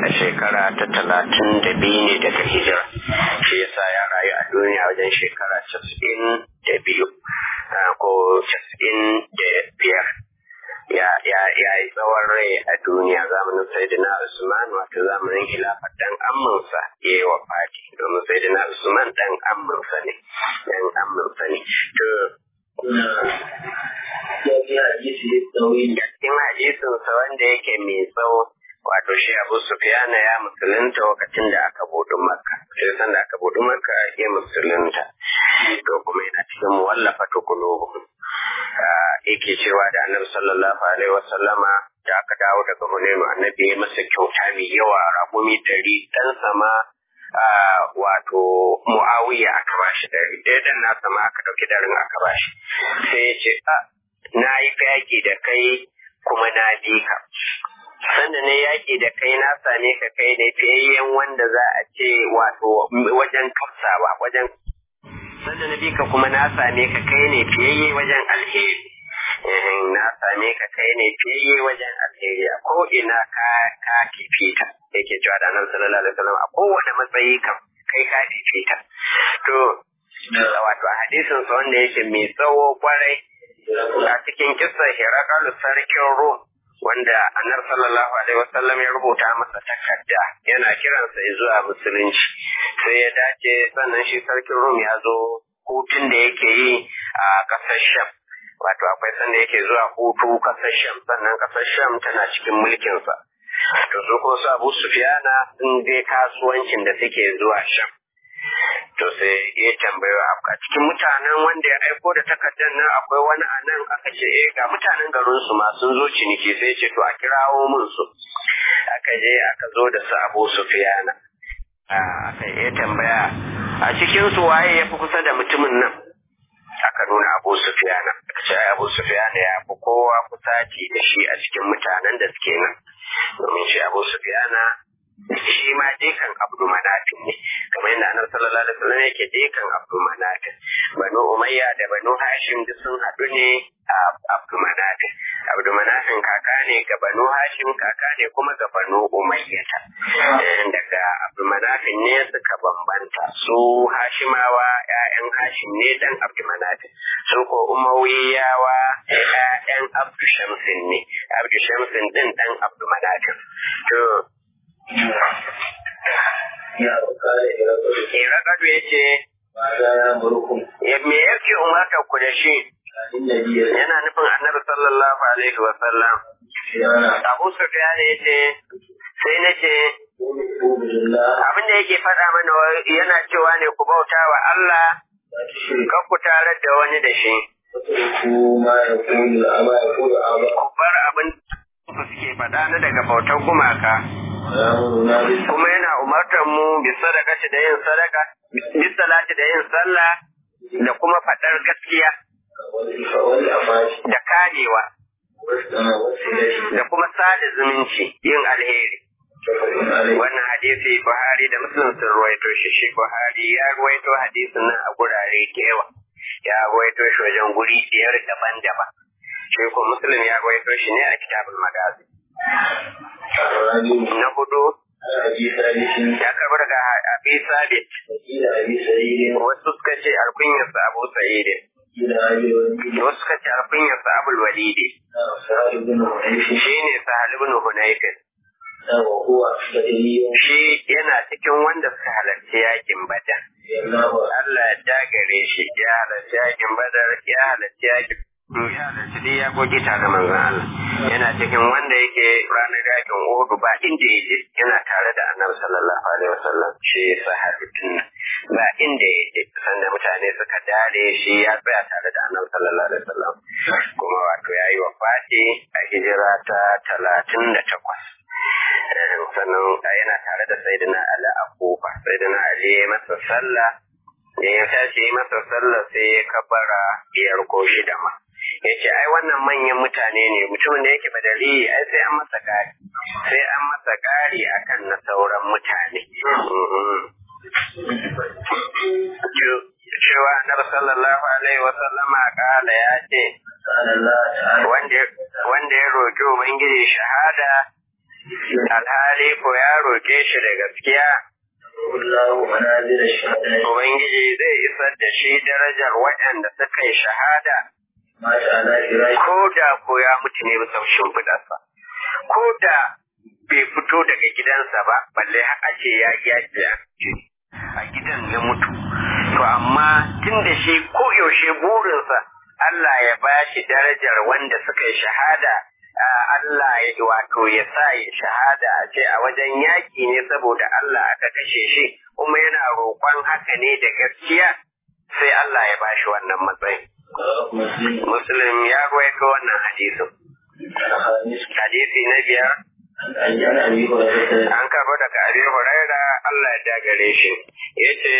a shekara ta talatin da biyu ne daga hijira shi yasa ya rayu a duniya wajen shekara casa'in da biyu ko casa'in da biyar ya ya ya yi tsawon rai a duniya zamanin sayyidina Usman wato zamanin khilafar dan amminsa ya yi wafati domin sayyidina Usman dan amminsa ne dan amminsa ne to cikin hadisinsa wanda yake mai tsawo wato shi Abu Sufyana ya musulunta lokacin da aka buɗe Makka sai san da aka buɗe Makka ya musulunta to kuma yana cikin muwallafa tukulubuhum yake cewa da annabi sallallahu alaihi wasallama da aka dawo daga Hunainu annabi ya masa kyauta mai yawa raƙumi ɗari ɗan sama wato Muawiya aka bashi ɗari ɗaya dan na sama aka ɗauki ɗarin aka bashi sai ya ce na yi yaƙi da kai kuma na bi ka sanda ne yaƙi da kai na same ka kai ne fiyayyen wanda za a ce wato wajen kafsawa wajen sanda na bi ka kuma na same ka kai ne fiyayye wajen alheri na same ka kai ne fiyayye wajen alheri a ko ina ka ka fifita yake cewa da nan sallallahu alaihi wasallam a kowane matsayi kam kai ka fifita to wato a hadisin sa wanda yake mai tsawo kwarai a cikin kissa Hirakalu sarkin Rum wanda annar sallallahu alaihi wasallam ya rubuta masa takarda yana kiransa zuwa musulunci sai ya dace sannan shi sarkin Rum ya zo hutun da yake yi a ƙasar Sham wato akwai sanda yake zuwa hutu ƙasar Sham sannan ƙasar Sham tana cikin mulkinsa to su ko su Abu Sufyana sun je kasuwancin da suke zuwa Sham to sai ya tambayo a cikin mutanen wanda ya aiko da takardar nan akwai wani a nan aka ce eh ga mutanen garin su ma sun zo ciniki sai ce to a kirawo mun su aka je aka zo da su Abu Sufyana aka yi tambaya a cikin su waye ya fi kusa da mutumin nan aka nuna Abu Sufyana aka ce Abu Sufyana ya fi kowa kusaci da shi a cikin mutanen da suke nan domin shi Abu Sufyana shi ma dekan Abdu Manafin ne kamar yadda Annabi sallallahu alaihi wasallam yake dekan Abdu Manafin Banu Umayya da Banu Hashim duk sun haɗu ne a Abdu Manafin Abdu Manafin kaka ne ga Banu Hashim kaka ne kuma ga Banu Umayya daga Abdu Manafin ne suka bambanta su Hashimawa ƴaƴan Hashim ne dan Abdu Manafin su ko Umayyawa ƴaƴan Abdu Shamsin ne Abdu Shamsin din dan Abdu Manafin to Irakadu ya ce, Me yake umarta ku da shi? Yana nufin annabi sallallahu alaihi wa sallam. Abu Sufyan ya ce, sai na ce, abin da yake faɗa mana yana cewa ne ku bauta wa Allah, kan ku tare da wani da shi. Ku bar abin da suke faɗa na daga bautar gumaka. kuma yana umartar mu bi sadaka da yin sadaka bi salati da yin sallah da kuma faɗar gaskiya da karewa da kuma sada zumunci yin alheri wannan hadisi Buhari da Muslim sun ruwaito shi shi Buhari ya ruwaito hadisin nan a gurare da yawa ya ruwaito shi wajen guri biyar daban-daban shi ko Muslim ya ruwaito shi ne a kitabul magazi na hudu ya karbi daga abi sabit wasu suka ce alkunyarsa abu sa'idin wasu suka ce alkunyarsa abul walidi shi ne sahal ibn hunayfin shi yana cikin wanda suka halarci yakin badar Allah ya dagare shi ya halarci yakin badar ya halarci yakin ya halarci dai ya goge tare manzon Allah yana cikin wanda yake ranar yakin Uhud ba inda yake yana tare da Annabi sallallahu alaihi wasallam shi sahabin ba inda yake sanda mutane suka dare shi ya tsaya tare da Annabi sallallahu alaihi wasallam kuma wato yayi wafati a hijira ta talatin da takwas sannan yana tare da Sayyidina Ali a Kufa Sayyidina Ali ya masa sallah da ya tashi masa sallah sai ya kabara biyar ko shida ma ya ce ai wannan manyan mutane ne mutumin da yake badali ai sai an masa kari sai an masa kari akan na sauran mutane cewa annabi sallallahu alaihi wa sallama kala ya ce wanda ya roƙi ubangiji shahada alhali ko ya roƙe shi da gaskiya Ubangiji zai isar da shi darajar waɗanda suka yi shahada ko da ko ya mutu ne bisa shimfiɗarsa ko da bai fito daga gidansa ba balle a ce ya yaƙi a gidan ya mutu to amma tun da shi ko yaushe burinsa Allah ya ba shi darajar wanda suka yi shahada Allah ya wato ya sa ya shahada a ce a wajen yaƙi ne saboda Allah aka kashe shi kuma yana roƙon haka ne da gaskiya sai Allah ya ba shi wannan matsayin. Muslim ya ruwaito wannan hadisin. Hadisi na biyar An karɓo daga Abi Huraira Allah ya dagare shi. Ya ce,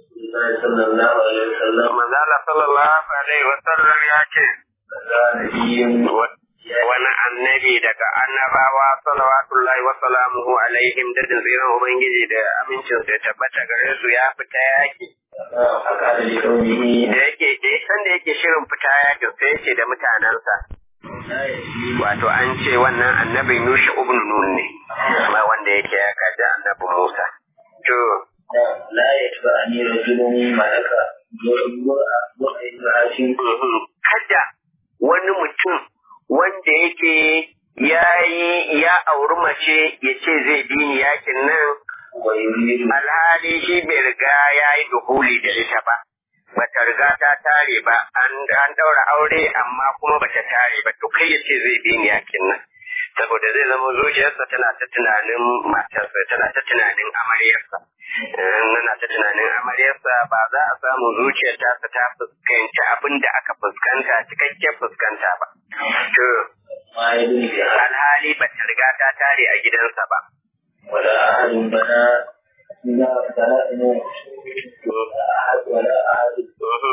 Manzala sallallahu Alaihi wasallam ya ce, wani annabi daga annabawa salawatullahi wa salamuhu alaihim da tsirin Ubangiji da amincin sai tabbata gare su ya fita yaki. Da yake da san da yake shirin fita yakin sai yake da mutanensa. Wato an ce wannan annabin Yusha ibn Nun ne, amma wanda yake ya kaji annabi Musa. To, la yatba'ani rajulun malaka kada wani mutum wanda yake ya yi ya auri mace ya ce zai bi ni yakin nan alhali shi bai riga ya yi duhuli da ita ba bata riga ta tare ba an daura aure amma kuma bata tare ba to kai ya ce zai bi ni yakin nan saboda zai zama zuciyarsa tana ta tunanin matarsa tana ta tunanin amaryarsa nana ta tunanin amaryarsa ba za a samu zuciyar ta ta fuskanci abin da aka fuskanta cikakken fuskanta ba to alhali ba ta riga ta tare a gidansa ba wala ahadun bana ina bana ina wala ahadun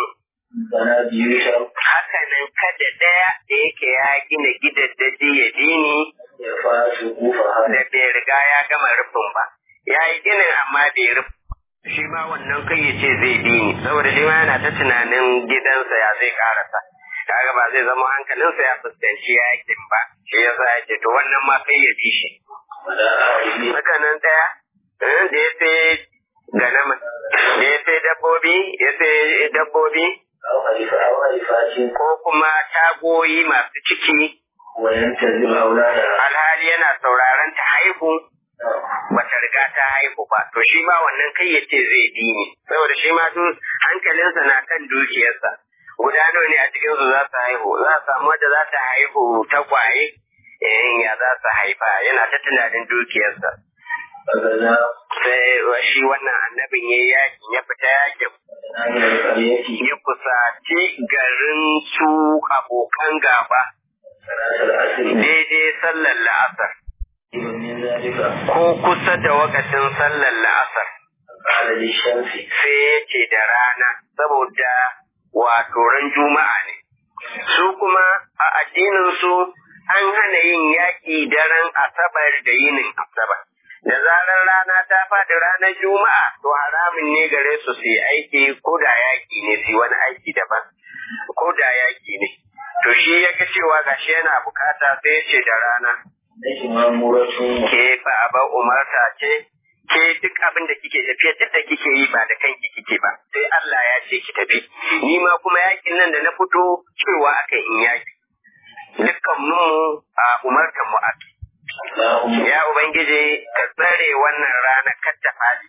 bana biyu shar haka nan kada ɗaya da yake ya gina gidaddaji ya dini ya fasu kufa da bai riga ya gama rufin ba ya yi ginin amma bai rufe shi ma wannan kai ya ce zai bi ni saboda shi ma yana ta tunanin gidansa ya zai karasa kaga ba zai zama hankalinsa ya fuskanci yakin ba shi ya sa ya ce to wannan ma kai ya bi shi wala ahadun haka nan ɗaya da ya sai ganama da ya sai dabbobi ya sai dabbobi أو خليفة أو خليفات ko kuma tagoyi masu ciki وينتظر أولادها alhali yana sauraron ta haihu bata riga ta haihu ba to shi ma wannan kai ya ce zai bi ni saboda shi ma duk hankalinsa na kan dukiyarsa guda nawa ne a cikin su za su haihu za a samu wadda za ta haihu tagwaye eh ya za su haifa yana ta tunanin dukiyarsa فغزا sai shi wannan annabin ya yakin ya fita yakin من القرية ya kusaci garin su abokan gaba صلاة العصر daidai sallar la'asar من ذلك ko kusa da wakacin sallar la'asar قال للشمس sai ya ce da rana saboda wato ran juma'a ne su kuma a addinin su an hana yin yaƙi daren asabar da yinin asabar da zarar rana ta faɗi ranar juma'a to haramun ne gare su su yi aiki ko da yaƙi ne su yi wani aiki daban ko da yaƙi ne to shi ya ga cewa gashi yana bukata sai ya ce da rana نجم مامورة ke fa aba umarta ce ke duk abin da kike tafiya duk da kike yi ba da kanki kike ba sai Allah ya ce ki tafi ni ma kuma yakin nan da na fito cewa aka in yaki dukkan mu a umartan mu ake اللهم ya ubangiji ka tsare wannan rana kar ta fadi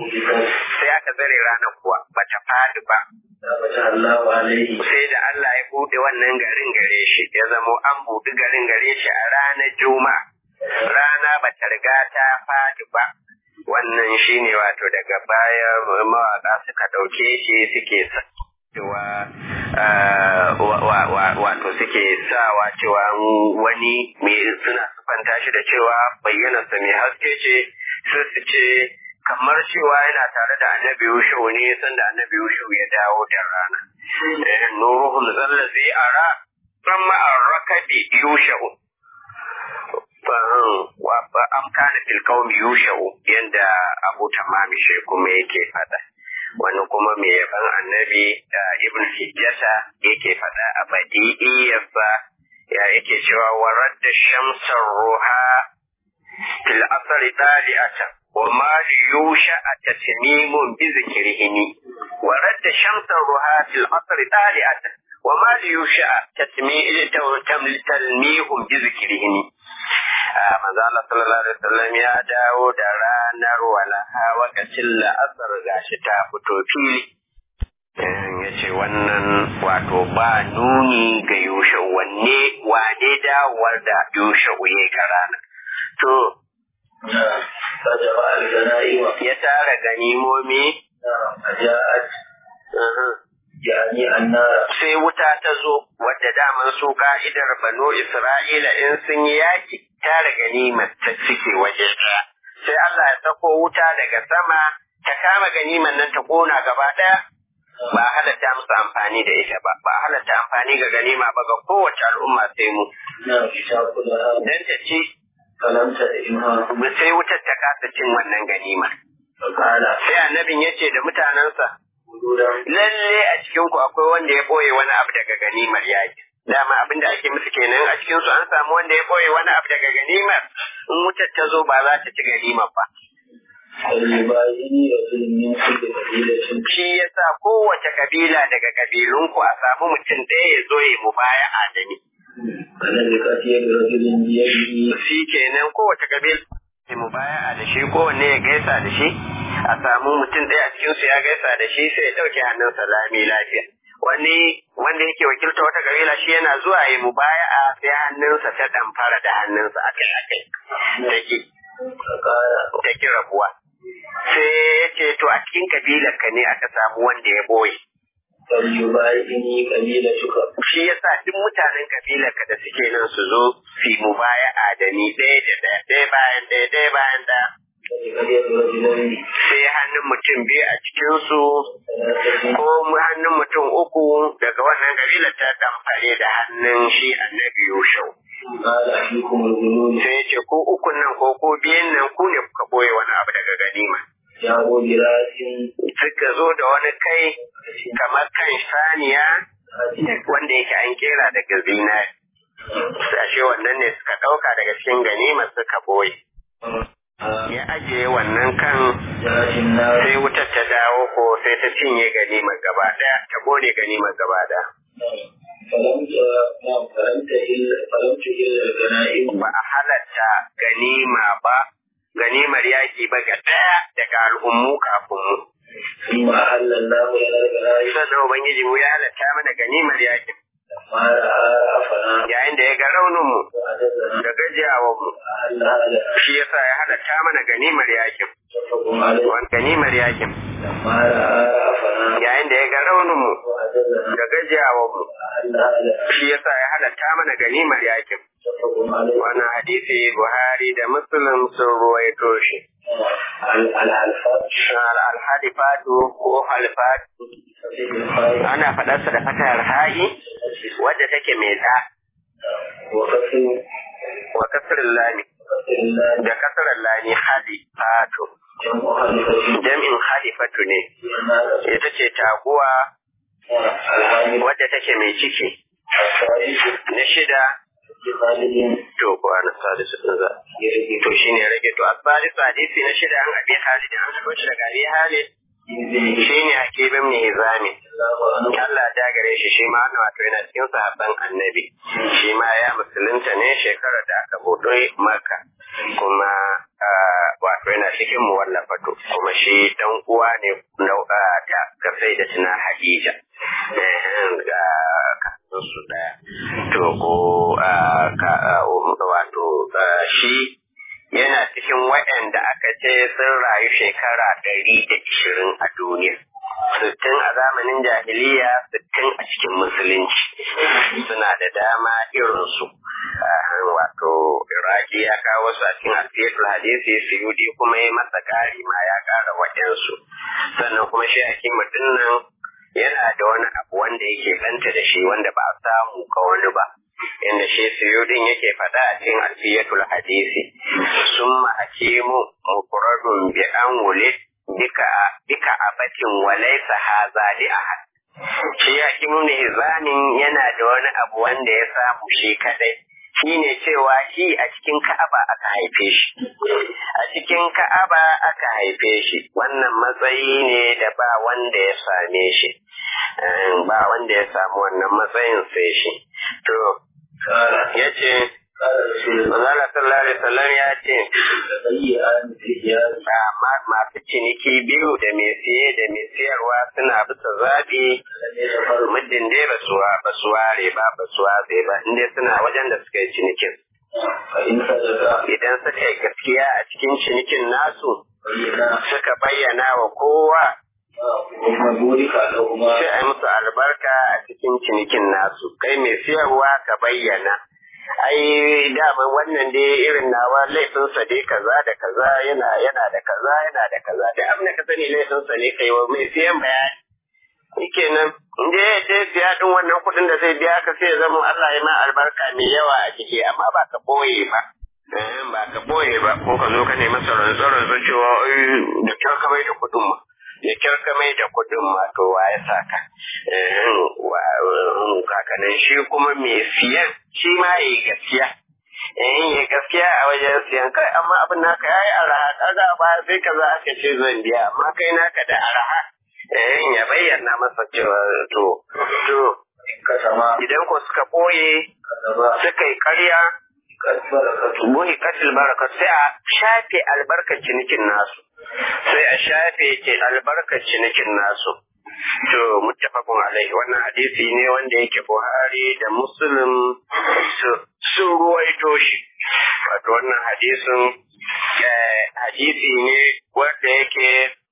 sai aka tsare ranar kuwa ba ta fadi ba فتح الله عليه sai da Allah ya bude wannan garin gare shi ya zamo an buɗe garin gare shi a ranar juma'a rana ba ta riga ta fadi ba wannan shine wato daga baya mawaka suka ɗauke shi suke sa cewa ah, wa- wa- wa- wato suke sawa cewa wani mai suna sufanta shi da cewa bayyanarsa mai haske ce sai su ce kamar cewa yana tare da annabi Yusuf ne sanda annabi Yusuf ya dawo da rana. Eh, Nuruhul zallazi ara amma arrakabi Yusuf. wa fa amkana fil qaumi Yusuf yanda Abu Tamam shi kuma yake fada. Wani kuma mai yaban annabi da Ibn Hijjata yake fada a badi'iyarsa ya yake cewa warar da shamsar ruha fil asri dali'atan wa ma yusha tatmimun bi zikrihini wa radda shamsan ruha fil asri dali'atan wa ma yusha tatmihum bi zikrihini manzo Allah sallallahu alaihi wasallam ya dawo da ranar walaha wakacin la'asar gashi ta fito fili ya ce wannan wato ba nuni ga yushe wanne wane dawowar da yushe uye ka rana to فجمع الغنائم ya tara ganimomi فجاءت يعني النار sai wuta ta zo wadda daman su ka'idar banu isra'ila in sun yi yaki tara ganimar ta cike waje ɗaya sai Allah ya sako wuta daga sama ta kama ganimar nan ta kona gaba ɗaya ba a halatta musu amfani da ita ba ba a halatta amfani ga ganima ba ga kowace al'umma sai mu نعم تأكلها dan ta ci فلم تدعمها sai wutar ta kasa cin wannan ganima فقال sai annabin ya ce da mutanensa وجودا lalle a cikin ku akwai wanda ya boye wani abu daga ganimar yaki dama abin da ake musu kenan a cikin su an samu wanda ya boye wani abu daga ganimar in wutar ta zo ba za ta ci ganimar ba فليبايعني رجل من كل قبيلة shi yasa kowace kabila daga kabilunku a samu mutum ɗaya ya zo ya mubaya'a da ni فنزكت يد رجل بيده shi kenan kowace kabila ya mubaya'a da shi kowanne ya gaisa da shi a samu mutum ɗaya a cikinsu ya gaisa da shi sai ya ɗauke hannunsa lami lafiya wani wanda yake wakilta wata kabila shi yana zuwa ya mubaya'a sai hannunsa ta ɗamfara da hannunsa akai akai take فقال take rabuwa sai ya ce to a cikin kabilar ka ne aka samu wanda ya boye فليبايعني قبيلتك shi yasa duk mutanen kabilar ka da suke nan su zo su yi mubaya'a da ni ɗaya da ɗaya ɗaya bayan ɗaya ɗaya bayan ɗaya فنزكت يد رجلين sai hannun mutum biyu a cikinsu ثلاثة ko mu- hannun mutum uku daga wannan kabilar ta damfare da hannun shi annabi Yushau. قال أحيكم الغلول Sai ya ce ko ukun nan ko ko biyan nan ku ne kuka boye wani abu daga ganima. جاءوا براس Suka zo da wani kai kamar kan saniya wanda yake an kera daga zinari. Sashe wannan ne suka ɗauka daga cikin ganima suka boye. Ya ajiye wannan kan جاءت النار sai wutar ta dawo ko sai ta cinye ganimar gaba ɗaya, ta kone ganimar gaba ɗaya. فلم ت- نعم فلم تهل فلم تهل الغنائم ba a halatta ganima ba ganimar yaki ba ga ɗaya daga al'ummu kafin mu. ثم أهل الله لنا الغنائم Sannan Ubangiji mu ya halatta mana ganimar yakin لما رأى رأفنا yayin da ya ga rauninmu وعددنا da gajiyawanmu أهل هذا shi yasa ya halatta mana ganimar yakin متفق عليه wani ganimar yakin لما رأى رأفنا yayin da ya ga rauninmu وعددنا da gajiyawanmu أهل هذا shi yasa ya halatta mana ganimar yakin متفق عليه wannan hadisi Buhari da Muslim sun ruwaito shi ال- الألفاظ al-hadifatu ko halfatu صحيح الخير ana faɗarsa da fatar ha'i wadda take mai da وكفر wa kasirin lami وكفر الله da kasirin lami halifatu جمع خليفة jam'in halifatu ne الناس ita ce taguwa الهاني wadda take mai ciki الصالح na shida خالد to ko ana salisu din za يرجي to shine rage to asalisu hadisi na shida an abi halid an haɗo shi daga abi halid بن shine hakibin ne hizami الله عنه Allah ya gare shi shi ma wannan wato yana cikin sahabban annabi shi ma ya musulunta ne shekarar da aka buɗe maka kuma ah, wato yana cikin muwallafatu kuma shi dan uwa ne na ah, ta ga sai da tuna Hadija eh ga kasan su daya to ko ah, ka ah, um, wato ah, shi yana cikin waɗanda aka ce sun rayu shekara ɗari da ishirin a duniya sittin a zamanin jahiliya sittin a cikin musulunci suna da dama irinsu Ah, wato iraki ya kawo su a cikin alfiyatul hadisi suyudi kuma ya masa ƙari ma ya ƙara waɗansu sannan kuma shi hakim nan yana da wani abu wanda yake banta da shi wanda ba a samu ga wani ba inda shi suyudin yake faɗa a cikin alfiyatul hadisi summa hakimu mufradun bi an wulid bika bika abatin walaysa haza li ahad shi hakimu ne hizamin yana da wani abu wanda ya samu shi kadai shine cewa shi a cikin Ka'aba aka haife shi a cikin Ka'aba aka haife shi wannan matsayi ne da ba wanda ya same shi ba wanda ya samu wannan matsayin sai shi to yace Manzala sallallahu alaihi wasallam ya ce masu ciniki biyu da mai siye da mai siyarwa suna bisa zaɓi muddin dai ba su ba su ware ba ba su ware ba inda suna wajen da suka yi cinikin. Idan suka yi gaskiya a cikin cinikin nasu suka bayyana wa kowa sai a yi musu albarka a cikin cinikin nasu kai mai siyarwa ka bayyana. ai dama wannan dai irin nawa laifinsa dai kaza da kaza yana yana da kaza yana da kaza da abin da ka sani laifinsa ne kai wa mai siyan bayani shikenan in dai ya je siya din wannan kuɗin da zai biya ka sai ya zama Allah ya ma albarka mai yawa a ciki amma ba ka boye ba ba ka boye ba ko ka zo ka nemi tsaron tsaron cewa da kyar ka bai da kuɗin ma da kyar ka mai da kuɗin ma to wa ya saka kakanin shi kuma mai siyan shi ma ya yi gaskiya in yi gaskiya a wajen siyan kai amma abin naka ya yi araha kaga ba sai kaza aka ce zan biya amma kai naka da araha in ya bayyana masa cewa to to idan ko suka boye suka yi karya buhi katil baraka sai a shafe albarkar cinikin nasu sai a shafe ke albarkar cinikin nasu To muttafaqun alaihi wannan hadisi ne wanda yake Buhari da Muslim sun ruwaito shi. Wato wannan hadisin hadisi ne wanda yake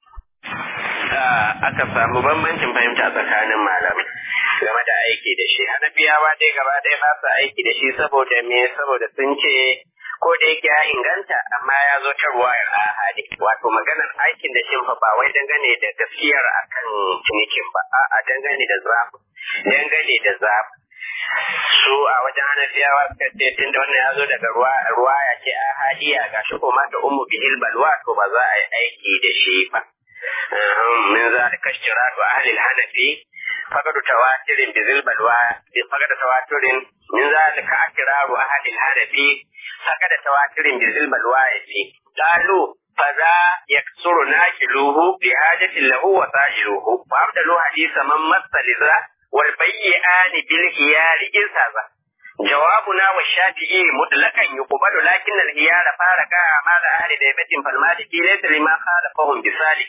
aka samu bambancin fahimta tsakanin malamai game da aiki da shi. Hanafiyawa dai gaba ɗaya ba su aiki da shi saboda me saboda sun ce ko da yake ya inganta amma ya zo ta ruwayar ahadi wato maganar aikin da shin fa ba wai dangane da gaskiyar akan cinikin ba a dangane da zafi dangane da zafi su a wajen hanafiyawa suka ce tun da wannan ya zo daga ruwa ya ce ahadiya ga shi ko mata ummu bihil balwa to ba za a yi aiki da shi ba min zalika ishtiratu ahli al-hanafi faqad tawatirin bizil balwa faqad tawatirin min zalika akraru ahli al-hanafi فقد تواتر بذل الواية قالوا فذا يكسر ناكله بحاجة له وسائله وأبدل حديث من مس لذا والبيئان بالخيار إذ هذا جوابنا والشافعي مطلقا يقبل لكن الخيار فارق أعمال أهل ديبة فالمالكي ليس لما خالفهم بسالك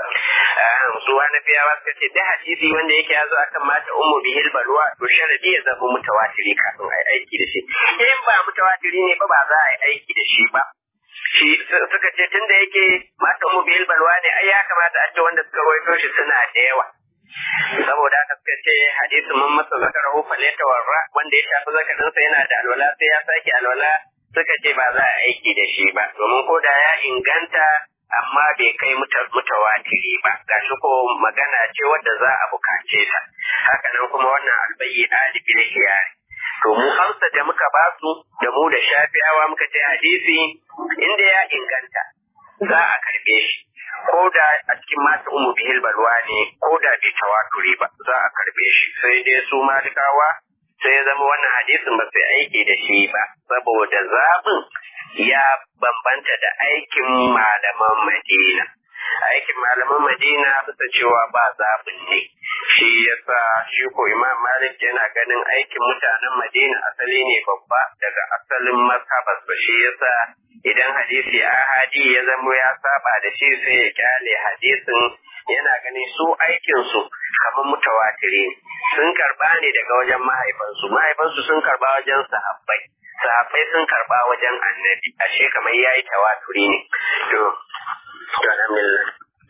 su wani fiyawa suka ce da hadisi wanda yake yazo akan mata ummu bihil balwa to sharadi ya zama mutawatiri kafin ai aiki da shi in ba mutawatiri ne ba ba za a yi aiki da shi ba shi suka ce tunda yake mata ummu bihil balwa ne ai ya kamata a ce wanda suka rawaito shi suna da yawa saboda haka suka ce hadisin mun masa zakarahu faleta warra wanda ya shafi zakarinsa yana da alwala sai ya sake alwala suka ce ba za a aiki da shi ba domin ko da ya inganta amma bai kai mutawatiri ba gashi ko magana ce wadda za a bukace ta haka nan kuma wannan albayi alibil hiyari to mu amsa da muka ba su da mu da shafi'awa muka ce hadisi inda ya inganta za a karbe shi ko da a cikin masu umu bihil balwa ne ko da bai tawaturi ba za a karbe shi sai dai su malikawa sai ya zama wannan hadisin ba sai aiki da shi ba saboda zaɓin ya bambanta da aikin malaman Madina. Aikin malaman Madina bisa cewa ba zaɓin ne. Shi yasa shi ko Imam Malik yana ganin aikin mutanen Madina asali ne babba daga asalin mazhabarsa shi yasa idan hadisi ahadi ya zamo ya saba da shi sai ya kyale hadisin yana ganin su aikinsu kamar mutawatiri sun karba ne daga wajen mahaifansu mahaifansu sun karba wajen sahabbai sahabbai sun karba wajen annabi ashe kamar yayi tawaturi ne to to alhamdulillah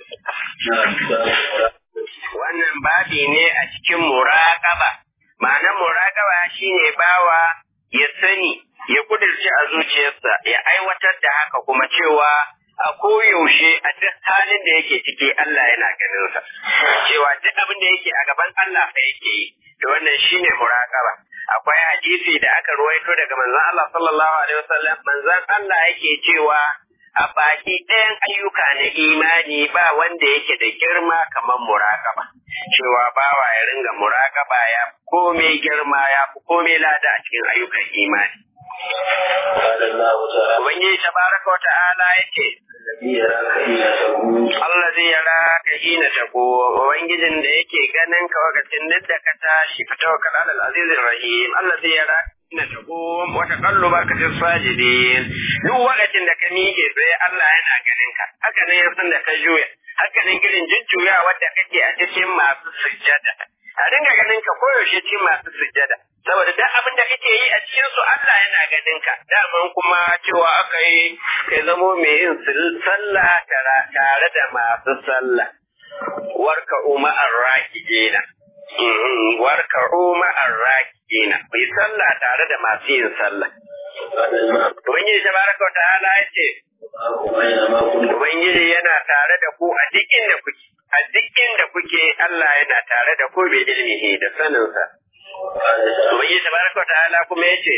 wannan babi ne a cikin muraqaba ma'anar muraqaba shine bawa ya sani ya kudirce a zuciyarsa ya aiwatar da haka kuma cewa a koyaushe a duk halin da yake ciki Allah yana ganin sa cewa duk abin da yake a gaban Allah fa yake yi to wannan shine muraqaba akwai hadisi da aka ruwaito daga manzon Allah sallallahu alaihi wasallam manzon Allah yake cewa a baki ɗayan ayyuka na imani ba wanda yake da girma kamar muraƙaba cewa bawa ya ringa muraƙaba ya komai girma ya fi komai lada a cikin ayyukan imani Ubangiji tabaraka wa ta'ala yake Allah zai yara ka hina ta ko Ubangijin da yake ganin ka wakacin duk da ka tashi ka tawakkal alal azizir rahim Allah zai yara hina ta ko wata kallo ba ka sajidin duk wakacin da ka miƙe tsaye Allah yana ganin ka haka nan yasan da ka juya haka nan irin jujjuya wadda kake a cikin masu sujjada a dinga ganin ka koyaushe cikin masu sujjada saboda duk abin da kake yi a cikin su Allah yana ganin ka daman kuma cewa aka yi kai zamo mai yin sallah tare da masu sallah warka umma arrakijina warka umma arrakijina ku yi sallah tare da masu yin sallah Ubangiji tabaraka wa ta'ala ya ce Ubangiji yana tare da ku a duk inda kuke a duk inda kuke Allah yana tare da ku bi ilmihi da saninsa Ubangiji tabaraka wa ta'ala kuma yace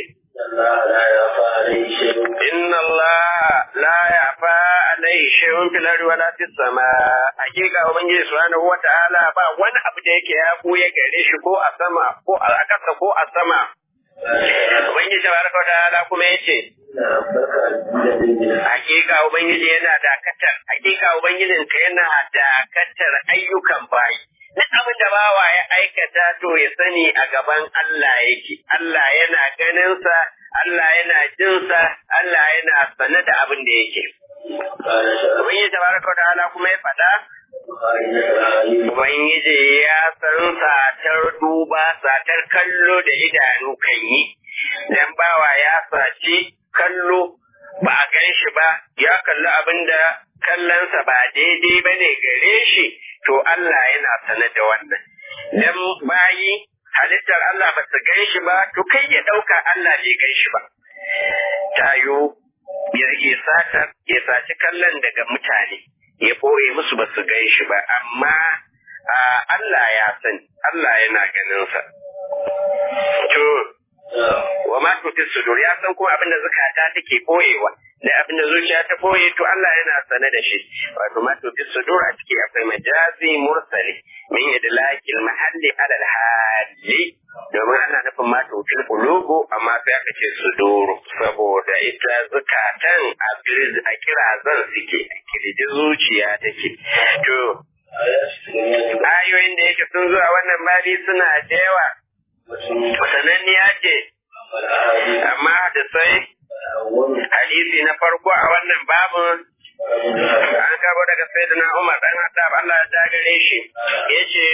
Inna Allah la yafa alaihi shay'un fil ardi wala fis sama hakika Ubangiji subhanahu wa ta'ala ba wani abu da yake ya buye gare shi ko a sama ko a kasa ko a sama Ubangiji tabaraka wa ta'ala kuma yace Hakika Ubangiji yana dakatar, hakika Ubangijin ka yana dakatar ayyukan bayi. Duk abin da bawa ya aikata to ya sani a gaban Allah yake. Allah yana ganinsa, Allah yana jinsa, Allah yana sane da abin da yake. Ubangiji tabaraka wa ta'ala kuma ya faɗa Ubangiji ya san satar duba, satar kallo da idanu kan yi, dan bawa ya saci kallo ba a gan shi ba, ya kalli abin da kallonsa ba daidai ba ne gare shi, to Allah yana sane da wannan. Dan bayi halittar Allah ba su gan shi ba, to kai ya ɗauka Allah bai gan shi ba. Tayo, ya satar, ya saci kallon daga mutane. ya ɓoye musu ba su gan shi ba, amma Allah ya sani, Allah yana ganinsa. To, wa ma tuti sudur ya san kuma abin da zukata take ɓoyewa, da abin da zuciya ta ɓoye to Allah yana sane da shi. Wato ma tuti sudur a ciki akwai majazi mursali min idlakil mahalli alal hali domin ana nufin ma tutil qulubu amma sai aka ce suduru saboda ita zukatan a kira zan suke a kirji zuciya take to ayoyin da yake sun zuwa wannan babi suna da yawa sananniya ce amma da sai hadisi na farko a wannan babin an karbo daga sayyidina Umar dan Hattab Allah ya gare shi yace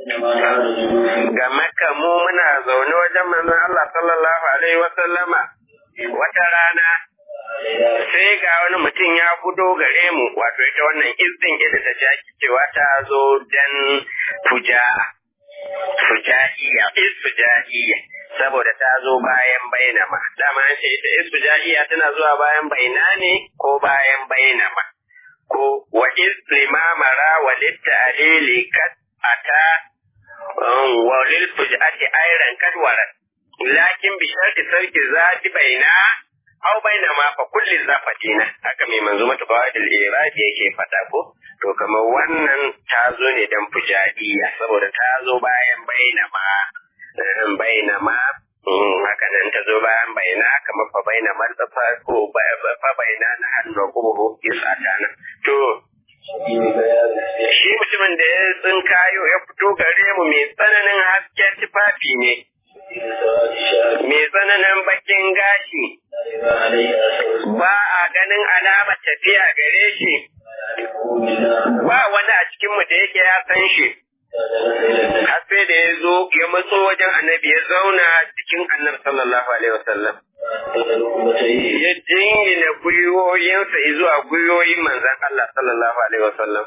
ga Makka mu muna zaune wajen manzon Allah sallallahu alaihi wa sallama wata rana sai ga wani mutum ya gudo gare mu wato ita wannan izdin ita ta jaki cewa ta zo dan fuja fujaiya isfujaiya saboda ta zo bayan bainama dama an ce ita isfujaiya tana zuwa bayan baina ne ko bayan bainama ko wa islimamara wa littalili kat ata wa lil fujati ayran kadwara lakin bi sharti sarki zati baina aw baina ma fa kulli zafatina haka mai manzo mata fawadil irabi yake fada ko to kamar wannan ta zo ne dan fujaiya saboda ta zo bayan baina ma baina ma haka nan ta zo bayan baina kamar fa baina ma fa ko fa baina na hannu ko isata na to shi mutumin da ya tsinkayo ya fito gare mu mai tsananin hasken tufafi ne mai tsananin bakin gashi ba a ganin alama tafiya gare shi ba wani a cikinmu da yake ya san shi har sai da ya zo ya matso wajen annabi ya zauna cikin annabi sallallahu alaihi wasallam ya jingina gwiwoyinsa zuwa gwiwoyin manzan Allah sallallahu alaihi wasallam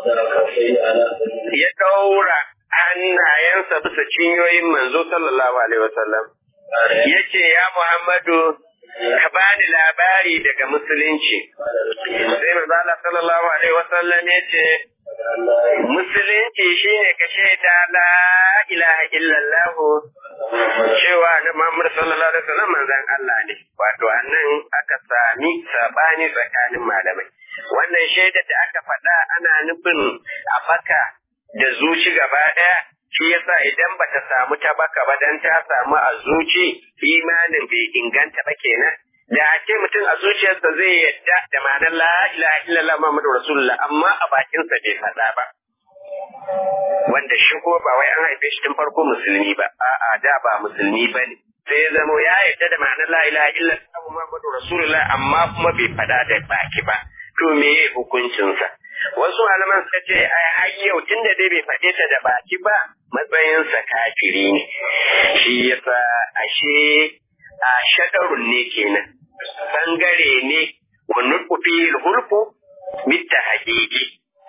ya daura hannayensa bisa cinyoyin manzo sallallahu alaihi wasallam ya ce ya Muhammadu ka bani labari daga musulunci sai manzo Allah sallallahu alaihi wasallam ya ce musulunci shine ka shaida la ilaha illallah cewa na Muhammad sallallahu alaihi wasallam manzon Allah ne wato annan aka sami sabani tsakanin malamai wannan shaida da aka faɗa ana nufin a baka da zuci gaba ɗaya shi yasa idan bata samu ta baka ba dan ta samu a zuci imanin bai inganta ba kenan da ake mutum a zuciyarsa zai yadda da ma'anar la ilaha illallah Muhammadu Rasulullah amma a bakinsa bai faɗa ba wanda shi ko ba wai an haife shi tun farko musulmi ba a'a da ba musulmi ba ne sai ya zamo ya yadda da ma'anar la ilaha illallah Muhammadu Rasulullah amma kuma bai faɗa da baki ba to me hukuncinsa wasu malaman suka ce ai har yau tunda dai bai faɗe ta da baki ba matsayinsa kafiri ne shi yasa ashe a shadarun ne kenan bangare ne wa nutfi hulfu bitta haqiqi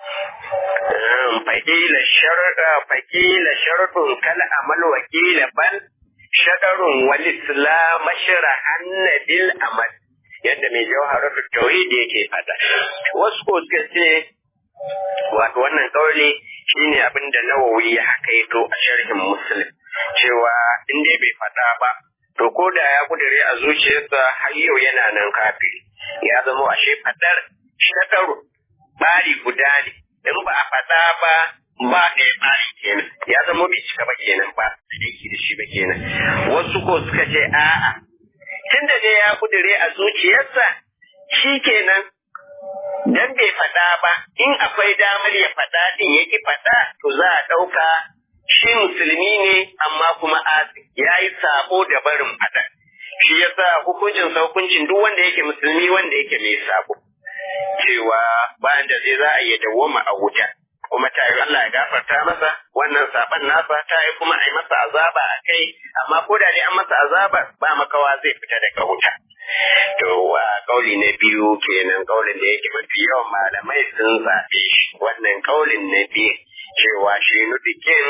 fakila sharqa fakila shartun kal amal wa kila bal shadarun wal islam sharahan bil amal yadda mai jawharatu tauhid yake fada wasu ko suka ce wato wannan kauli shine abin da nawawi ya hakaito a sharhin muslim cewa in dai bai fada ba to ko da ya kudure a zuciyarsa har yau yana nan kafiri ya zama ashe fadar shakaru bari guda ne in ba a fada ba ba ɗaya bari kenan ya zama bai cika ba kenan ba aiki da shi ba kenan wasu ko suka ce a'a tunda dai ya kudure a zuciyarsa shi kenan dan bai faɗa ba in akwai damar ya faɗa din ya ki faɗa to za a ɗauka shi musulmi ne amma kuma asi ya yi sabo da barin faɗa shi yasa hukuncin hukuncin duk wanda yake musulmi wanda yake mai sabo cewa bayan da zai za a iya dawwama a wuta kuma ta yi Allah ya gafarta masa wannan saban nasa ta yi kuma a yi masa azaba a kai amma ko da dai an masa azaba ba makawa zai fita daga wuta to wa kauli na biyu kenan kaulin da yake mafi yawan malamai sun zaɓe shi wannan kaulin na biyu cewa shi nufikin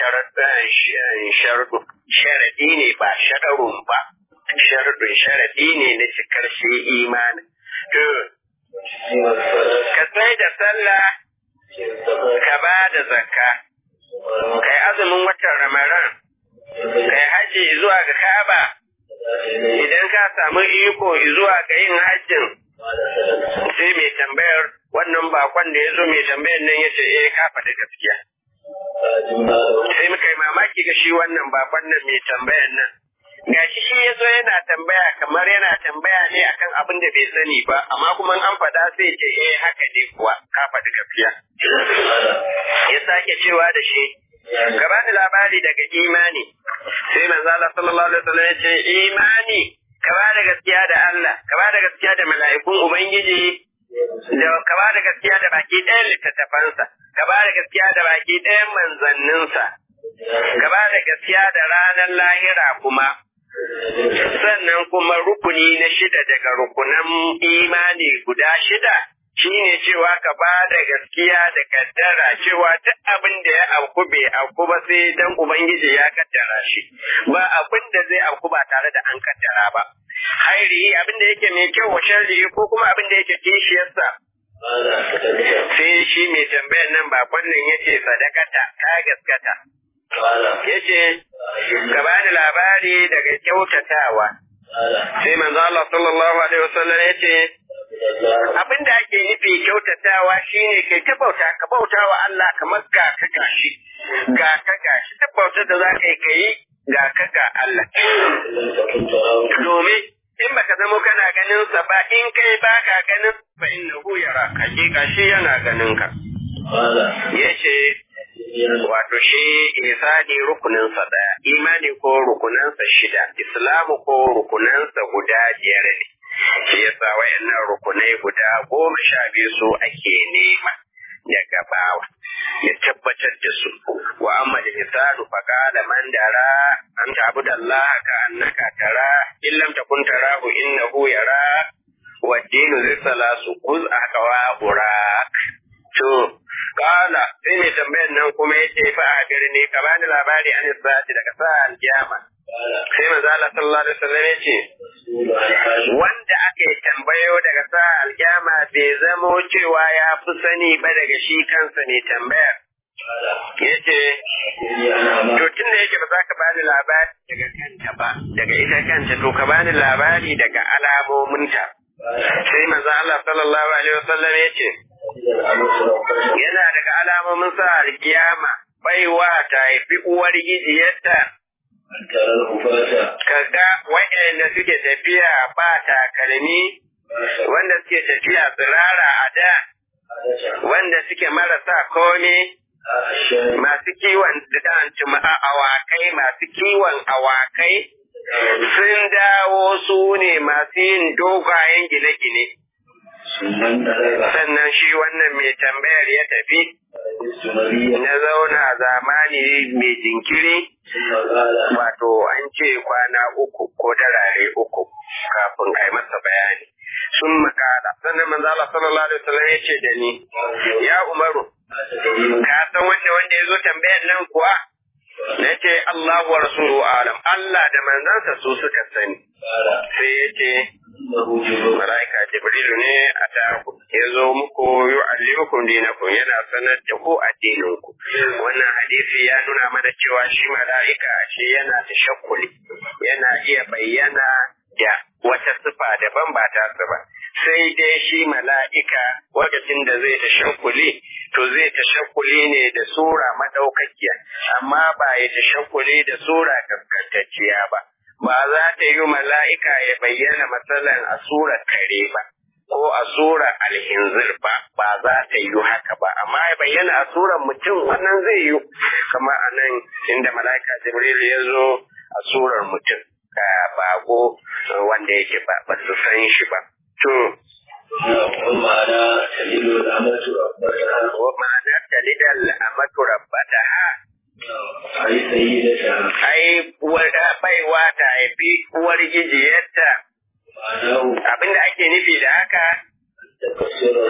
sharaɗi ne ba shaɗarun ba sharadun sharaɗi ne na cikar shi imani to ka sai da sallah ka ba da zakka kai azumin watan ramadan kai haji zuwa ga ka'aba idan ka samu iko zuwa ga yin hajjin sai mai tambayar wannan bakon da ya zo mai tambayar nan ya ce eh ka faɗi gaskiya sai muka yi mamaki ga shi wannan bakon nan mai tambayar nan ga shi shi ya zo yana tambaya kamar yana tambaya ne akan abin da bai sani ba amma kuma an faɗa sai ce eh haka ne kuwa ka faɗi gaskiya ya sake cewa da shi ka bani labari daga imani sai manzo Allah sallallahu alaihi wasallam ya ce imani ka ba da gaskiya da Allah ka ba da gaskiya da mala'ikun ubangiji da ka ba da gaskiya da baki ɗayan littattafansa ka ba da gaskiya da baki ɗayan manzanninsa ka ba da gaskiya da ranar lahira kuma sannan kuma rukuni na shida daga rukunan imani guda shida shine cewa ka ba da gaskiya da kaddara cewa duk abin da ya auku bai auku ba sai dan ubangiji ya kaddara shi ba abin da zai auku ba tare da an kaddara ba hairi abin da yake mai kyau wa sharri ko kuma abin da yake kishiyarsa sai shi mai tambayar nan bakon nan yace sadakata ka gaskata yace ka bani labari daga kyautatawa sai manzo Allah sallallahu alaihi wasallam yace abin da ake nufi kyautatawa shine kai ta bauta ka bauta wa Allah kamar ga ka gashi ga ka gashi ta bauta da za ka yi kai ga ka ga Allah domin in baka zamo kana ganin sa ba in kai baka ganin fa innahu yara hakika shi yana ganin ka yace wato shi isani rukuninsa daya imani ko rukunansa shida islamu ko rukunansa guda biyar ne shi yasa wayannan rukunai guda goma sha biyu su ake nema daga bawa ya tabbatar da su wa amma da isanu fa qala man dara an ta'budu Allah ka annaka tara in lam takun tarahu innahu yara wa dinu risalasu kuz aqwa burak to kala sai mai tambayar nan kuma yace fa a birni ka bani labari an sa'ati daga sa'an kiyama sai manzo Allah sallallahu alaihi wasallam yace wanda aka yi tambayo daga sa'al kiyama bai zamo cewa ya fi sani ba daga shi kansa ne tambayar. Ya ce, To tun da yake ba za ka bani labari daga kanta ba, daga ita kanta to ka bani labari daga alamominta. Sai manzo Allah sallallahu alaihi wasallam ya ce, Yana daga alamomin sa alkiyama baiwa ta haifi uwar gijiyarta kaga waɗanda suke tafiya ba takalmi wanda suke tafiya tsirara a da wanda suke marasa kome masu kiwon awakai masu kiwon awakai sun dawo su ne masu yin dogayen gine-gine sannan shi wannan mai tambayar ya tafi na zauna zamani mai jinkiri wato an ce kwana uku ko darare uku kafin a yi masa bayani sun makala sannan manzo Allah sallallahu alaihi wasallam ya ce da ni ya Umaru ka san wanda wanda ya zo tambayar nan kuwa na ce Allahu wa rasuluhu alam Allah da manzansa su suka sani sai ya ce Malaika Jibrilu ne a taku ya zo muku yi allimukum dinakum yana sanar da ku addininku. Wannan hadisi ya nuna mana cewa shi mala'ika shi yana da shakkuli, yana iya bayyana da wata sifa daban ba ta ba. Sai dai shi mala'ika lokacin da zai ta shakkuli, to zai ta shakkuli ne da sura madaukakiya, amma ba ya ta shakkuli da sura kaskantacciya ba. ba za ta yi mala'ika ya bayyana matsalan a surar kare ba, ko a surar alhinzir ba, ba za ta yi haka ba, amma ya bayyana a surar mutum wannan zai yi, kama a nan inda mala'ika Jibril ya zo a surar mutum, ka bago wanda yake ba, ba su san shi ba. To, ma'ana talilu al'amatu ma'ana talidal amatu rabbataha ai sayyidata ai uwar baiwa ta haifi uwar gijiyarta ma'anahu abinda ake nufi da haka takassura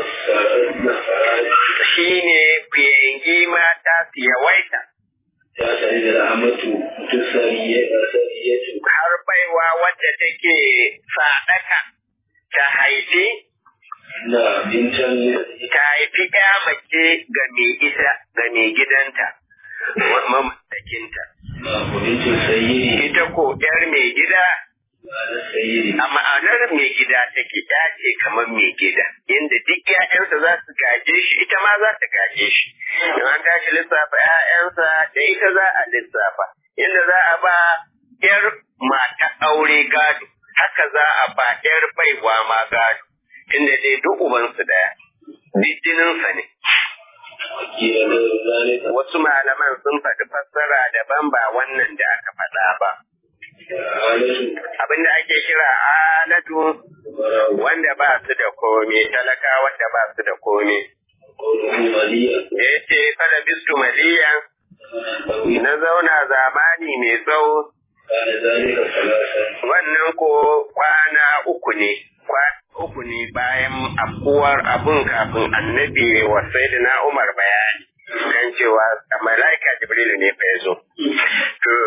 sa'ad shine kuyangi mata su yawaita ta talilu al'amatu tusariyatu har baiwa wadda take sadaka ta haifi na bintan ta haifi ya mace ga mai ita ga mai gidanta mamallakinta na bintan sayyidi ita ko yar mai gida ma'ana sayyidi a ma'anar mai gida take ya ce kamar mai gida yadda duk ‘ya'yansa za su gaje shi ita ma za ta gaje shi in an tashi lissafa ‘ya'yansa da ita za a lissafa yadda za a ba ‘yar mata aure gado haka za a ba ‘yar baiwa ma gado tunda dai duk ubansu ɗaya duk jininsa ne kila da zalika wasu malaman sun faɗi fassara daban ba wannan da aka faɗa ba halatu abinda ake kira alatu wanda ba su da komi talaka wanda ba su da komi qawluhu maliya da ya ce fala bistu maliyan na zauna zamani mai tsawo kana zalika salasa wannan ko kwana uku ne kwana uku ne bayan afkuwar abun kafin annabi wa sayyidina umar bayani kan cewa malaika jibrilu ne fa ya zo to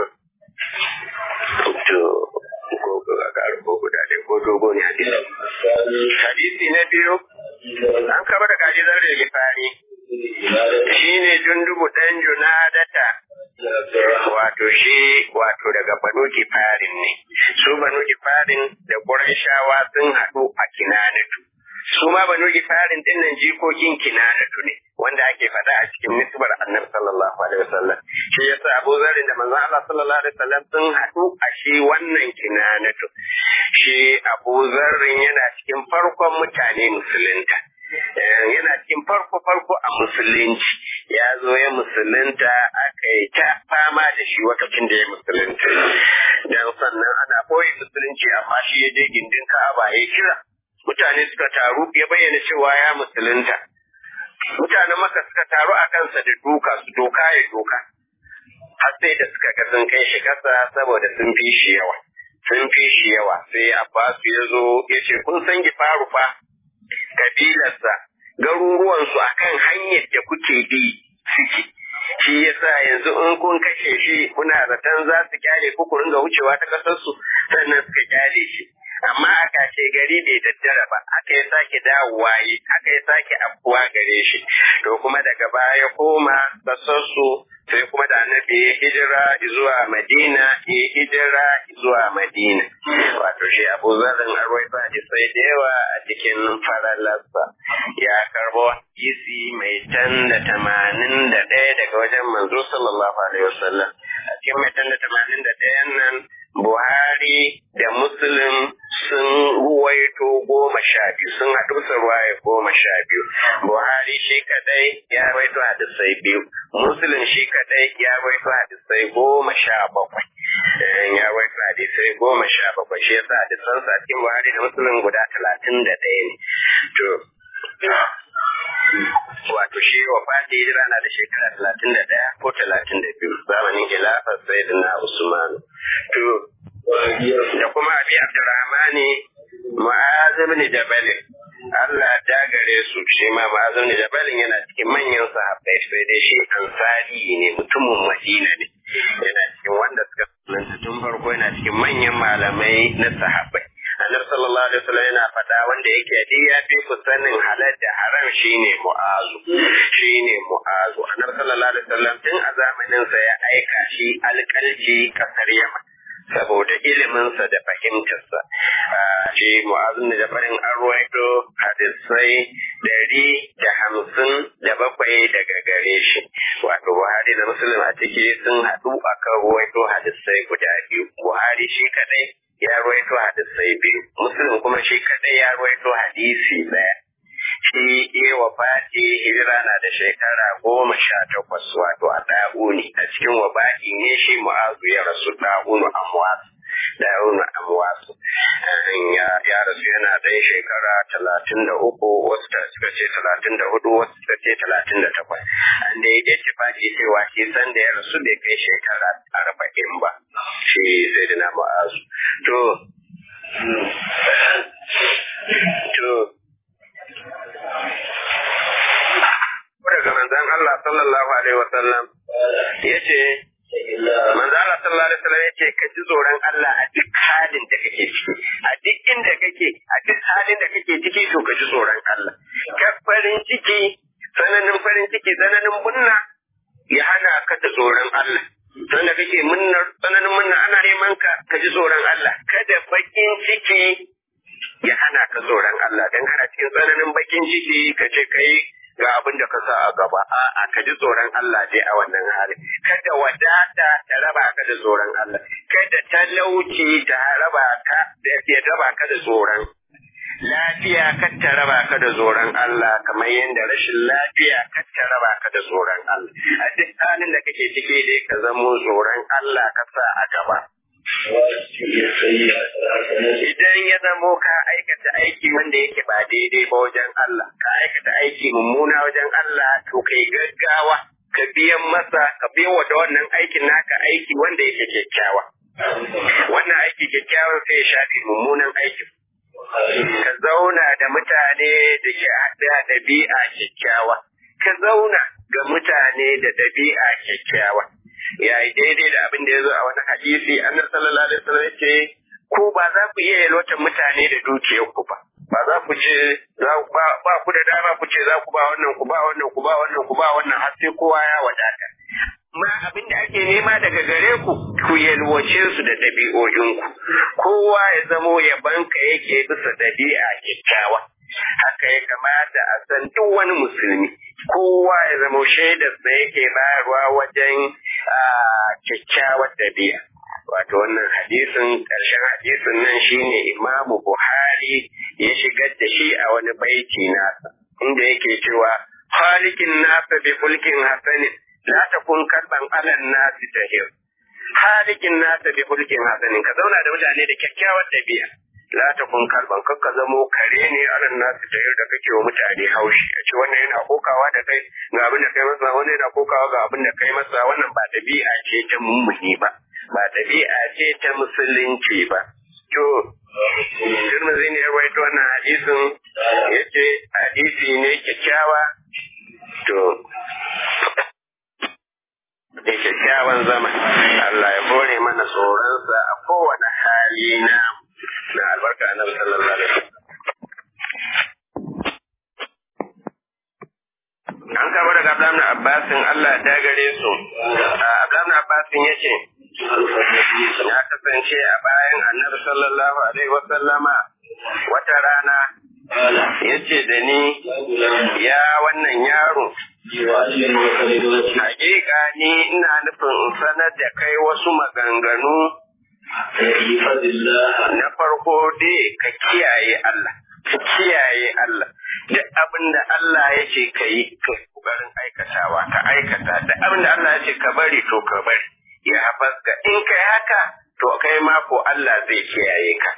to ko ko ga ko guda dai ko dogo ne hadisi asali hadisi na biyu an kaba da kaji zar da gifari shine jundubu dan junadata wato shi wato daga banu gifarin ne su banu gifarin da qurayshawa sun haɗu a kinanatu su ma banu gifarin din nan jikokin kinanatu ne wanda ake faɗa a cikin nisbar annabi sallallahu alaihi wasallam shi yasa Abu Zarin da manzon Allah sallallahu alaihi wasallam sun haɗu a shi wannan kinanatu shi Abu Zarin yana cikin farkon mutane musulunta Eh, yana cikin farko farko a musulunci ya zo ya musulunta aka yi ta fama da shi lokacin da ya musulunta dan sannan ana boye musulunci amma shi ya je gindin Ka'aba ya kira mutane suka taru ya bayyana cewa ya musulunta mutanen maka suka taru a kansa da duka su doka ya doka har sai da suka ga sun kai shi kasa saboda sun fi shi yawa sun fi shi yawa sai Abbas ya zo ya ce kun san gifaru fa kabilarsa garuruwansu akan hanyar da kuke bi suke shi yasa yanzu in kun kashe shi kuna zaton za su kyale ku ku ringa wucewa ta kasarsu sannan suka kyale shi amma a kashe gari bai daddara ba haka ya sake dawowa yi haka ya sake afkuwa gare shi to kuma daga baya koma kasarsu sai kuma da annabi ya hijira zuwa madina ya hijira zuwa madina wato shi abu zarin arwai ba sai da yawa a cikin faralarsa ya karbo hadisi mai tan da tamanin da ɗaya daga wajen manzo sallallahu alaihi wasallam a cikin mai tan da tamanin da ɗayan nan Buhari da Muslim sun ruwaito goma sha biyu sun haɗu su ruwaye goma sha biyu. Buhari shi kadai ya ruwaito hadisai biyu. Muslim shi kadai ya ruwaito hadisai goma sha bakwai. Ya ruwaito hadisai goma sha bakwai shi yasa hadisan sa cikin Buhari da Muslim guda talatin da ɗaya ne. To, wato shi wa fati hijira na da shekara talatin da ɗaya ko talatin da biyu zamanin khilafar sayyidina Usman. To, da kuma abi Abdurrahmani Mu'az ibn Jabal Allah ta gare su shi ma Mu'az ibn Jabal yana cikin manyan sahabbai sai dai shi ansari ne mutumin Madina ne yana cikin wanda suka sunanta tun farko yana cikin manyan malamai na sahabbai Annabi sallallahu alaihi wasallam yana faɗa wanda yake dai ya fi ku sanin halal da haram shine Mu'azu shine Mu'azu Annabi sallallahu alaihi wasallam tun a zamanin sa ya aika shi alƙalci kasar Yaman saboda iliminsa da fahimtarsa. Shi mu'azin da farin an ruwaito hadisai dari da hamsin da bakwai daga gare shi. Wato Buhari da Musulun a ciki sun haɗu a kan ruwaito hadisai guda biyu. Buhari shi kaɗai ya ruwaito hadisai biyu. Musulun kuma shi kaɗai ya ruwaito hadisi ɗaya. shi iya wafati hijira na da shekara goma sha takwas wato a ɗa'uni a cikin wabaki ne shi mu'azu ya rasu ɗa'unu amwas ɗa'unu amwas ya rasu yana ɗan shekara talatin da uku wasu suka ce talatin da hudu wasu suka ce talatin da takwas an da ya ce faki cewa shi san da ya rasu bai kai shekara arba'in ba shi sai da na mu'azu to to daga manzon Allah sallallahu alaihi wasallam yace manzon Allah sallallahu alaihi wasallam yace ka ji tsoron Allah a duk halin da kake ciki a duk inda kake a duk halin da kake ciki to ka ji tsoron Allah ka farin ciki tsananin farin ciki tsananin munna ya hana ka da tsoron Allah sanda kake munnar tsananin munna ana neman ka ka ji tsoron Allah kada bakin ciki ya hana ka tsoron Allah dan kana cikin tsananin bakin ciki ka ce kai ga abin da ka sa a gaba a ka ji tsoron Allah dai a wannan hali kada wadata ta raba ka da tsoron Allah kada talauci ta raba ka da ya raba ka da tsoron lafiya kar ta raba ka da tsoron Allah kamar yadda rashin lafiya kar ta raba ka da tsoron Allah a duk halin da kake ciki dai ka zamo tsoron Allah ka sa a gaba Idan ya zamo ka aikata aiki wanda yake ba daidai ba wajen Allah, ka aikata aiki mummuna wajen Allah, to kai gaggawa, ka biyan masa, ka biyan wa da wannan aikin naka aiki wanda yake kyakkyawa. Wannan aiki kyakkyawa sai ya shafi mummunan aikin. Ka zauna da mutane da ke haɗa ɗabi'a kyakkyawa. Ka zauna ga mutane da ɗabi'a kyakkyawa. ya yi daidai da abin da ya zo a wani hadisi annabi sallallahu alaihi wasallam ce ku ba za ku iya yalwatar mutane da dukiyar ku ba ba za ku ce za ku ba, ba ku da dama ku ce za ku ba wannan ku ba wannan ku ba wannan ku ba wannan har sai kowa ya wadata ma abin da ake nema daga gare ku ku yalwace su da ɗabi'o'inku kowa ya zamo yabanka yake bisa ɗabi'a kyakkyawa haka ya kamata a san duk wani musulmi kowa ya zama shaidar da yake bayarwa wajen kyakkyawar dabi'a wato wannan hadisin ƙarshen hadisin nan shine imamu buhari ya shigar da shi a wani baiti nasa inda yake cewa halikin nasa bi fulkin hasanin la takun kalban alan nasi tahir halikin nasa bi fulkin hasanin ka zauna da mutane da kyakkyawar dabi'a la ta kun karban kakka zamo kare ne anan nasu da yau da kake wa mutane haushi a ce wannan yana kokawa da kai ga abin da kai masa wannan yana kokawa ga abin da kai masa wannan ba dabi'a ce ta mummuni ba ba dabi'a ce ta musulunci ba to Tirmidhi ne ya rawaito wannan hadisin yace hadisi ne kyakkyawa to da kyakkyawan zama Allah ya bore mana tsoronsa a kowane hali na na albarka annabi sallallahu alaihi wasallam an kama daga Abdullahi Abbasin Allah ta gare su Abdullahi Abbasin ya ce ya kasance a bayan annabi sallallahu alaihi wasallama wata rana ya ce da ni ya wannan yaro hakika ni ina nufin in sanar da kai wasu maganganu na farko dai ka kiyaye Allah ka kiyaye Allah duk abin da Allah ya ce ka yi ka kokarin aikatawa ka aikata duk abin da Allah ya ce ka bari to ka bari ya hafaska in kai haka to kai ma ko Allah zai kiyaye ka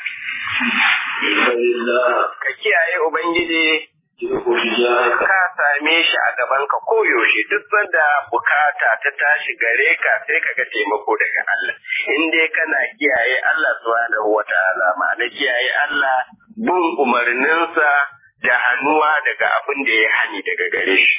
ka kiyaye ubangiji ka same shi a gaban ka koyaushe duk sanda bukata ta tashi gare ka sai ka ga taimako daga Allah in dai kana kiyaye Allah subhanahu wataala ma'ana kiyaye Allah bin umarninsa da hannuwa daga abin da ya hani daga gare shi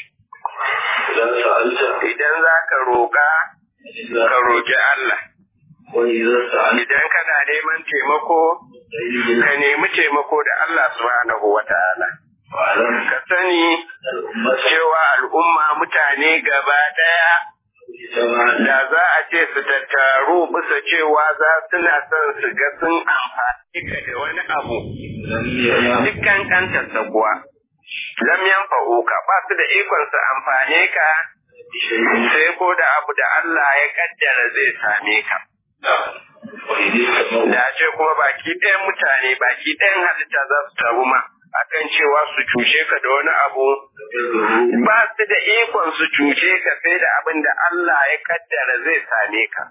idan za ka roƙa ka roƙi Allah idan kana neman taimako ka nemi taimako da Allah subhanahu wataala ka sani cewa al'umma mutane gaba ɗaya da za a ce su tattaru bisa cewa za suna son su ga sun amfani ka da wani abu dukkan kantarsa kuwa lam yanfa'uka ba su da ikon su amfane ka sai ko da abu da Allah ya kaddara zai same ka da ce kuma baki ɗayan mutane baki ɗayan halitta za su taru ma akan cewa su cuce ka da wani abu ba su da ikon su cuce ka sai da abin da Allah ya kaddara zai same ka.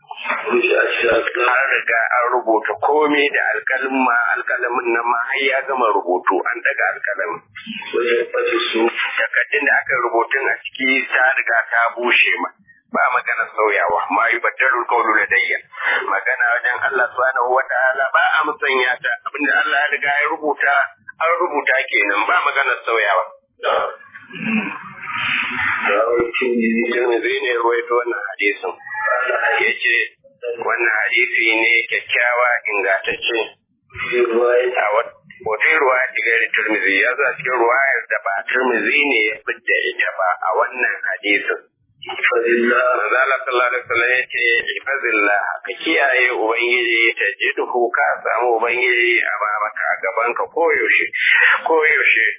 An riga an rubuta komai da alkalin ma alkalamin nan ma har ya gama rubutu an daga alkalamin. Takardun da aka rubutun a ciki ta riga ta bushe ma. ba magana sauyawa ma yi battarul kaulu ladayya magana wajen Allah subhanahu wa ta'ala ba a musanya ta abinda Allah ya riga ya rubuta an rubuta kenan ba magana sauyawa Tirmidhi ne ruwaito wannan hadisin ya ce wannan hadisi ne kyakkyawa ingantacce a wata ruwa cikin Tirmidhi ya za cikin ruwayar da ba Tirmidhi ne ya fidda ita ba a wannan hadisin Manzala sallallahu alaihi wasallam ya ce ifazillah ka kiyaye ubangiji ta jidhu ka samu ubangiji a babaka a gaban ka koyaushe koyaushe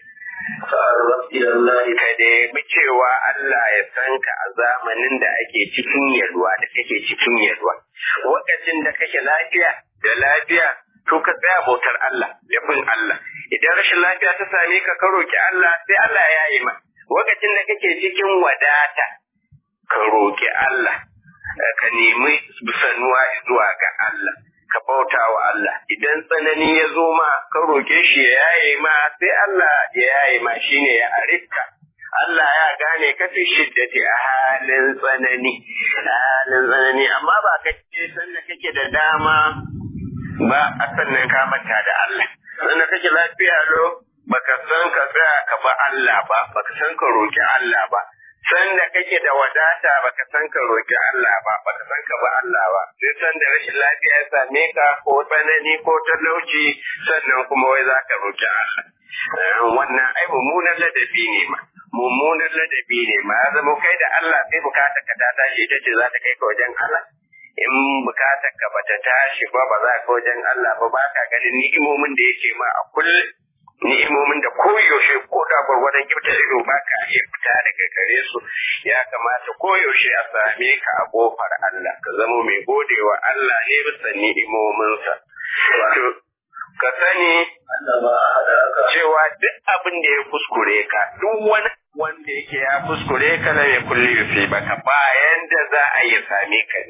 ka nemi cewa Allah ya san ka a zamanin da ake cikin yalwa da kake cikin yalwa lokacin da kake lafiya da lafiya to ka tsaya bautar Allah da bin Allah idan rashin lafiya ta same ka ka roki Allah sai Allah ya yi ma lokacin da kake cikin wadata ka roƙi Allah, ka nemi sanuwa zuwa ga Allah, ka bauta wa Allah. Idan tsanani ya zo ma, ka roƙe shi ya yaye ma, sai Allah ya yaye ma shi ne ya arifka. Allah ya gane ka fi shiddati a halin tsanani, a halin tsanani, amma ba ka ce sanda kake da dama ba a sannan ka manta da Allah. Sanda kake lafiya lo, baka san ka tsaya ka ba Allah ba, baka san ka roƙi Allah ba. Sanda kake da wadata baka san ka roƙi Allah ba, baka san ka ba Allah ba. Sai sanda rashin lafiya ya same ka ko tsanani ko talauci sannan kuma wai za ka roƙi Allah. Wannan ai mummunan ladabi ne ma. Mummunan ladabi ne ma ya zama kai da Allah sai bukatar ka ta tashi ita ce za ta kai ka wajen Allah. In bukatar ka bata tashi ba ba za ka wajen Allah ba ba ka ganin ni'imomin da yake ma a kullum. ni'imomin da koyaushe ko da gwargwadon kyauta ido ba ka iya fita daga gare su ya kamata koyaushe a same ka a kofar Allah ka zama mai godewa Allah ne bisa ni'imominsa. Ka sani cewa duk abin da ya kuskure ka duk wani wanda yake ya kuskure ka na ya kulle yusi baka bayan da za a yi same ka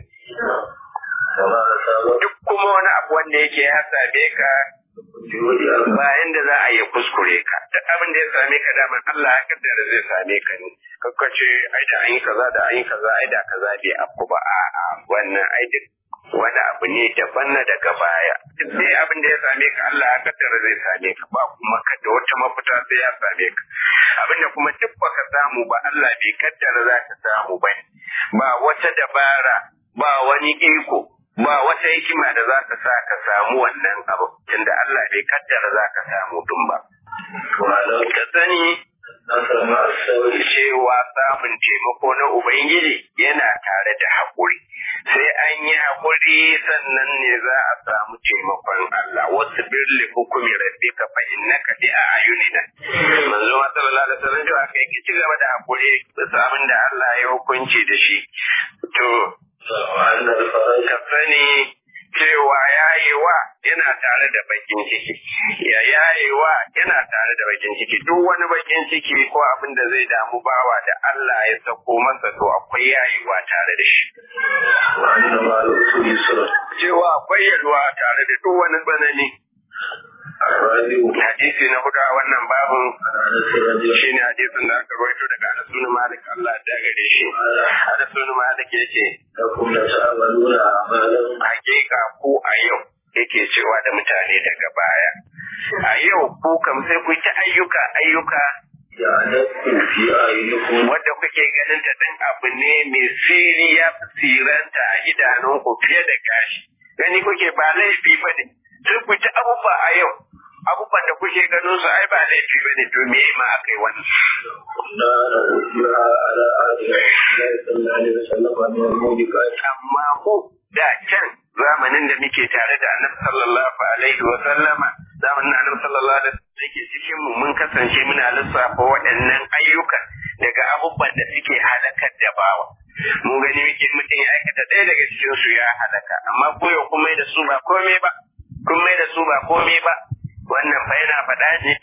duk kuma wani abu wanda yake ya same ka bayan da za a yi kuskure ka duk abin da ya same ka daman Allah ya kaddara zai same ka ne kakkace ai da an yi kaza da an yi kaza ai da kaza bai afku ba a'a wannan ai duk wani abu ne daban na daga baya duk dai abin da ya same ka Allah ya kaddara zai same ka ba kuma ka da wata mafita sai ya same ka abin da kuma duk baka samu ba Allah bai kaddara za ka samu ba ba wata dabara ba wani iko ba wata hikima da za ka sa ka samu wannan abu tunda Allah bai kaddara za ka samu dun ba وعلم ka sani نصر مع الصبر cewa samun taimako na Ubangiji yana tare da haƙuri. Sai an yi haƙuri sannan ne za a samu taimakon Allah. Wasu birli hukumi rabbi ka fa innaka bi a ayunina. Manzo ma sallallahu alaihi wasallam cewa kai ki ci gaba da haƙuri bisa abin da Allah ya hukunci da shi. To وأن الفرج ka sani cewa yayewa yana tare da bakin ciki ya yayewa yana tare da bakin ciki duk wani bakin ciki ko abin da zai damu bawa da Allah ya sako masa to akwai yayewa tare da shi وأن مع الأصول يسرا cewa akwai yalwa tare da duk wani tsanani الرابع hadisi na hudu a wannan babun عن أنس رضي الله shine hadisin da aka rawaito daga Anas bin Malik Allah ya gare shi Anas bin Malik yace لكم لتعملون أعمالا hakika ku a yau yake cewa da mutane daga baya a yau ku kam sai ku ta ayyuka ayyuka يعلمكم في أعينكم wadda kuke ganin ta ɗan abu ne mai siri ya fi siranta a idanunku fiye da gashi gani kuke ba laifi ba ne sai ku ta abubuwa a yau abubuwan da kuke ganin su ai ba laifi ba ne to me ma aka yi wannan لا نؤثرها على عهد الله صلى الله عليه وسلم من الموبقات amma ku da can zamanin da muke tare da annabi sallallahu alaihi wa sallama zamanin annabi sallallahu alaihi wa sallam yake cikin mu mun kasance muna lissafa waɗannan ayyukan daga abubuwan da suke halakar da bawa mun gani muke mutum ya aikata ɗaya daga cikin su ya halaka amma ko yau kun mai da su ba komai ba kun mai da su ba komai ba wannan fa yana faɗa ne